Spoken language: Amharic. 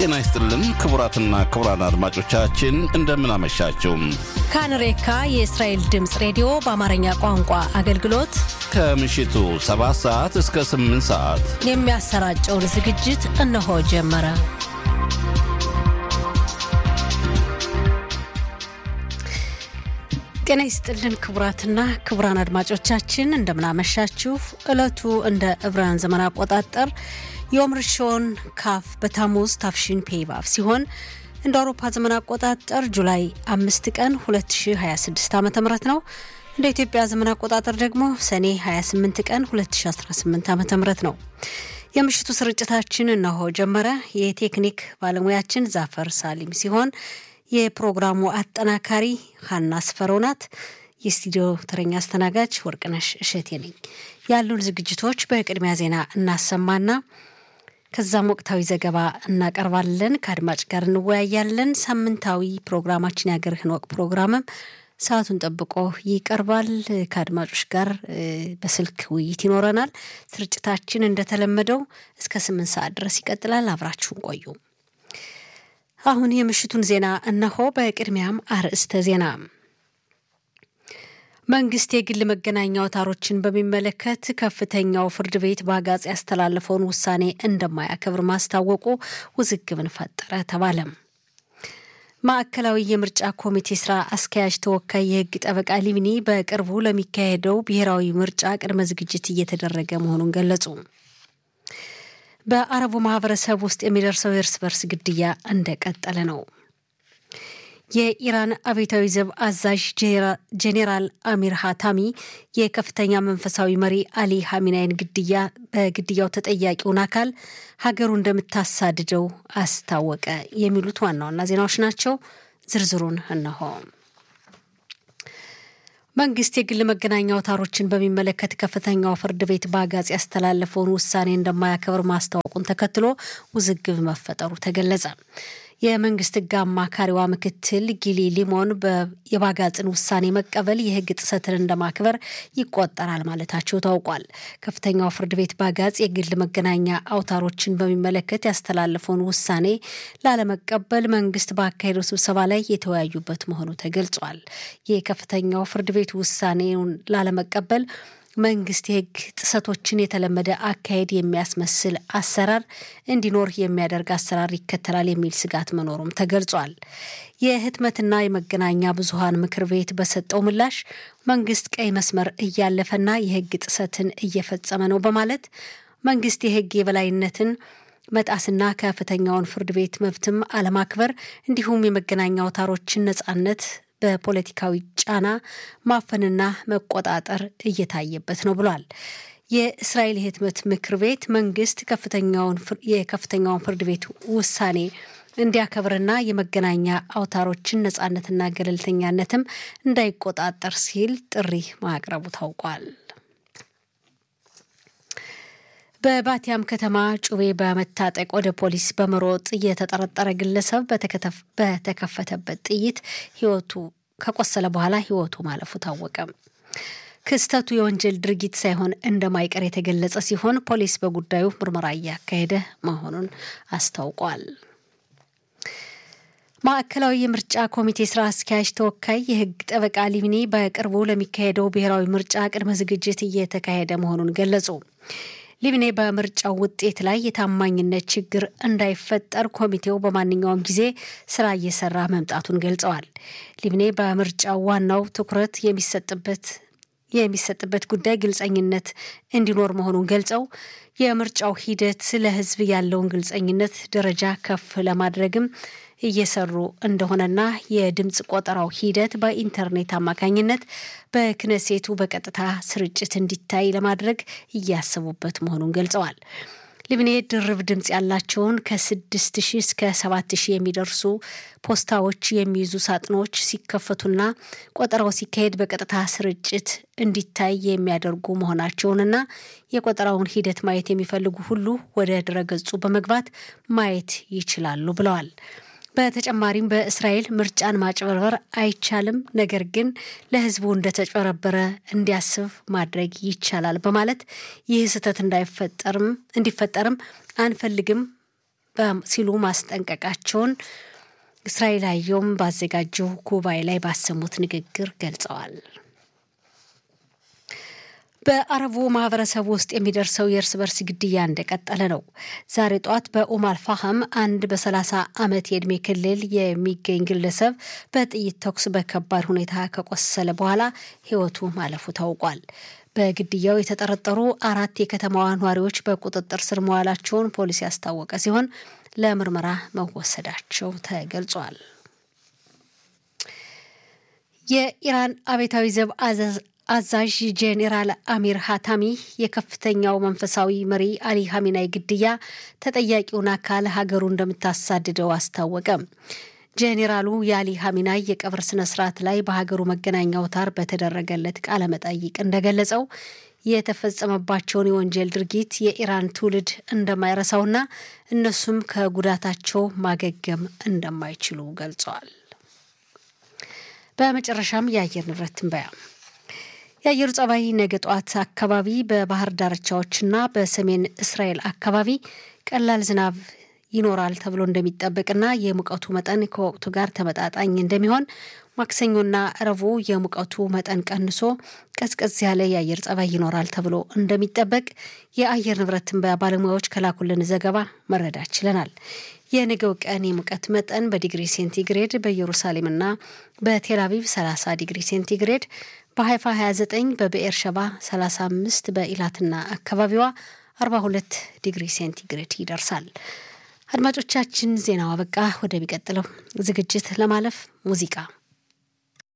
ጤና ይስጥልን ክቡራትና ክቡራን አድማጮቻችን እንደምን አመሻችሁ። ካንሬካ የእስራኤል ድምፅ ሬዲዮ በአማርኛ ቋንቋ አገልግሎት ከምሽቱ 7 ሰዓት እስከ 8 ሰዓት የሚያሰራጨውን ዝግጅት እነሆ ጀመረ። ጤና ይስጥልን ክቡራትና ክቡራን አድማጮቻችን እንደምናመሻችሁ። ዕለቱ እንደ ዕብራውያን ዘመን አቆጣጠር ዮም ርሾን ካፍ በታሙዝ ታፍሺን ፔይባፍ ሲሆን እንደ አውሮፓ ዘመን አቆጣጠር ጁላይ አምስት ቀን 2026 ዓ ም ነው። እንደ ኢትዮጵያ ዘመን አቆጣጠር ደግሞ ሰኔ 28 ቀን 2018 ዓ ም ነው። የምሽቱ ስርጭታችን እነሆ ጀመረ። የቴክኒክ ባለሙያችን ዛፈር ሳሊም ሲሆን የፕሮግራሙ አጠናካሪ ሀና ስፈረው ናት። የስቱዲዮ ተረኛ አስተናጋጅ ወርቅነሽ እሸቴ ነኝ። ያሉን ዝግጅቶች በቅድሚያ ዜና እናሰማና ከዛም ወቅታዊ ዘገባ እናቀርባለን። ከአድማጭ ጋር እንወያያለን። ሳምንታዊ ፕሮግራማችን የሀገርህን ወቅ ፕሮግራምም ሰዓቱን ጠብቆ ይቀርባል። ከአድማጮች ጋር በስልክ ውይይት ይኖረናል። ስርጭታችን እንደተለመደው እስከ ስምንት ሰዓት ድረስ ይቀጥላል። አብራችሁን ቆዩ። አሁን የምሽቱን ዜና እነሆ። በቅድሚያም አርዕስተ ዜና መንግስት የግል መገናኛ አውታሮችን በሚመለከት ከፍተኛው ፍርድ ቤት በአጋጽ ያስተላለፈውን ውሳኔ እንደማያከብር ማስታወቁ ውዝግብን ፈጠረ ተባለም። ማዕከላዊ የምርጫ ኮሚቴ ስራ አስኪያጅ ተወካይ የህግ ጠበቃ ሊብኒ በቅርቡ ለሚካሄደው ብሔራዊ ምርጫ ቅድመ ዝግጅት እየተደረገ መሆኑን ገለጹ። በአረቡ ማህበረሰብ ውስጥ የሚደርሰው የእርስ በርስ ግድያ እንደቀጠለ ነው። የኢራን አብዮታዊ ዘብ አዛዥ ጄኔራል አሚር ሃታሚ የከፍተኛ መንፈሳዊ መሪ አሊ ሀሚናይን ግድያ በግድያው ተጠያቂውን አካል ሀገሩ እንደምታሳድደው አስታወቀ። የሚሉት ዋና ዋና ዜናዎች ናቸው። ዝርዝሩን እነሆ። መንግስት የግል መገናኛ አውታሮችን በሚመለከት ከፍተኛው ፍርድ ቤት በአጋጽ ያስተላለፈውን ውሳኔ እንደማያከብር ማስታወቁን ተከትሎ ውዝግብ መፈጠሩ ተገለጸ። የመንግስት ሕግ አማካሪዋ ምክትል ጊሊ ሊሞን የባጋጽን ውሳኔ መቀበል የሕግ ጥሰትን እንደማክበር ይቆጠራል ማለታቸው ታውቋል። ከፍተኛው ፍርድ ቤት ባጋጽ የግል መገናኛ አውታሮችን በሚመለከት ያስተላለፈውን ውሳኔ ላለመቀበል መንግስት ባካሄደው ስብሰባ ላይ የተወያዩበት መሆኑ ተገልጿል። የከፍተኛው ፍርድ ቤት ውሳኔውን ላለመቀበል መንግስት የህግ ጥሰቶችን የተለመደ አካሄድ የሚያስመስል አሰራር እንዲኖር የሚያደርግ አሰራር ይከተላል የሚል ስጋት መኖሩም ተገልጿል። የህትመትና የመገናኛ ብዙኃን ምክር ቤት በሰጠው ምላሽ መንግስት ቀይ መስመር እያለፈና የህግ ጥሰትን እየፈጸመ ነው በማለት መንግስት የህግ የበላይነትን መጣስና ከፍተኛውን ፍርድ ቤት መብትም አለማክበር እንዲሁም የመገናኛ አውታሮችን ነጻነት በፖለቲካዊ ጫና ማፈንና መቆጣጠር እየታየበት ነው ብሏል። የእስራኤል የህትመት ምክር ቤት መንግስት የከፍተኛውን ፍርድ ቤት ውሳኔ እንዲያከብርና የመገናኛ አውታሮችን ነጻነትና ገለልተኛነትም እንዳይቆጣጠር ሲል ጥሪ ማቅረቡ ታውቋል። በባቲያም ከተማ ጩቤ በመታጠቅ ወደ ፖሊስ በመሮጥ የተጠረጠረ ግለሰብ በተከፈተበት ጥይት ህይወቱ ከቆሰለ በኋላ ህይወቱ ማለፉ ታወቀ። ክስተቱ የወንጀል ድርጊት ሳይሆን እንደማይቀር የተገለጸ ሲሆን ፖሊስ በጉዳዩ ምርመራ እያካሄደ መሆኑን አስታውቋል። ማዕከላዊ የምርጫ ኮሚቴ ስራ አስኪያጅ ተወካይ የህግ ጠበቃ ሊብኒ በቅርቡ ለሚካሄደው ብሔራዊ ምርጫ ቅድመ ዝግጅት እየተካሄደ መሆኑን ገለጹ። ሊብኔ በምርጫው ውጤት ላይ የታማኝነት ችግር እንዳይፈጠር ኮሚቴው በማንኛውም ጊዜ ስራ እየሰራ መምጣቱን ገልጸዋል። ሊብኔ በምርጫው ዋናው ትኩረት የሚሰጥበት የሚሰጥበት ጉዳይ ግልጸኝነት እንዲኖር መሆኑን ገልጸው የምርጫው ሂደት ለህዝብ ያለውን ግልጸኝነት ደረጃ ከፍ ለማድረግም እየሰሩ እንደሆነና የድምፅ ቆጠራው ሂደት በኢንተርኔት አማካኝነት በክነሴቱ በቀጥታ ስርጭት እንዲታይ ለማድረግ እያሰቡበት መሆኑን ገልጸዋል። ሊብኔ ድርብ ድምፅ ያላቸውን ከስድስት ሺህ እስከ ሰባት ሺህ የሚደርሱ ፖስታዎች የሚይዙ ሳጥኖች ሲከፈቱና ቆጠራው ሲካሄድ በቀጥታ ስርጭት እንዲታይ የሚያደርጉ መሆናቸውንና የቆጠራውን ሂደት ማየት የሚፈልጉ ሁሉ ወደ ድረገጹ በመግባት ማየት ይችላሉ ብለዋል። በተጨማሪም በእስራኤል ምርጫን ማጭበርበር አይቻልም፣ ነገር ግን ለሕዝቡ እንደተጭበረበረ እንዲያስብ ማድረግ ይቻላል በማለት ይህ ስህተት እንዳይፈጠርም እንዲፈጠርም አንፈልግም ሲሉ ማስጠንቀቃቸውን እስራኤል አየውም ባዘጋጀው ጉባኤ ላይ ባሰሙት ንግግር ገልጸዋል። በአረቡ ማህበረሰብ ውስጥ የሚደርሰው የእርስ በርስ ግድያ እንደቀጠለ ነው። ዛሬ ጠዋት በኡም አልፋህም አንድ በ30 ዓመት የዕድሜ ክልል የሚገኝ ግለሰብ በጥይት ተኩስ በከባድ ሁኔታ ከቆሰለ በኋላ ሕይወቱ ማለፉ ታውቋል። በግድያው የተጠረጠሩ አራት የከተማዋ ነዋሪዎች በቁጥጥር ስር መዋላቸውን ፖሊስ ያስታወቀ ሲሆን ለምርመራ መወሰዳቸው ተገልጿል። የኢራን አብዮታዊ ዘብ አዛዥ ጄኔራል አሚር ሃታሚ የከፍተኛው መንፈሳዊ መሪ አሊ ሀሚናይ ግድያ ተጠያቂውን አካል ሀገሩ እንደምታሳድደው አስታወቀ። ጄኔራሉ የአሊ ሀሚናይ የቀብር ስነ ስርዓት ላይ በሀገሩ መገናኛ አውታር በተደረገለት ቃለ መጠይቅ እንደገለጸው የተፈጸመባቸውን የወንጀል ድርጊት የኢራን ትውልድ እንደማይረሳውና እነሱም ከጉዳታቸው ማገገም እንደማይችሉ ገልጸዋል። በመጨረሻም የአየር ንብረት ትንበያ የአየሩ ጸባይ ነገ ጠዋት አካባቢ በባህር ዳርቻዎችና በሰሜን እስራኤል አካባቢ ቀላል ዝናብ ይኖራል ተብሎ እንደሚጠበቅና የሙቀቱ መጠን ከወቅቱ ጋር ተመጣጣኝ እንደሚሆን፣ ማክሰኞና ረቡዕ የሙቀቱ መጠን ቀንሶ ቀዝቀዝ ያለ የአየር ጸባይ ይኖራል ተብሎ እንደሚጠበቅ የአየር ንብረት ትንበያ ባለሙያዎች ከላኩልን ዘገባ መረዳት ችለናል። የነገው ቀን የሙቀት መጠን በዲግሪ ሴንቲግሬድ በኢየሩሳሌምና በቴልአቪቭ 30 ዲግሪ ሴንቲግሬድ በሀይፋ 29 በብኤር ሸባ 35 በኢላትና አካባቢዋ 42 ዲግሪ ሴንቲግሬድ ይደርሳል። አድማጮቻችን ዜናው አበቃ። ወደሚቀጥለው ዝግጅት ለማለፍ ሙዚቃ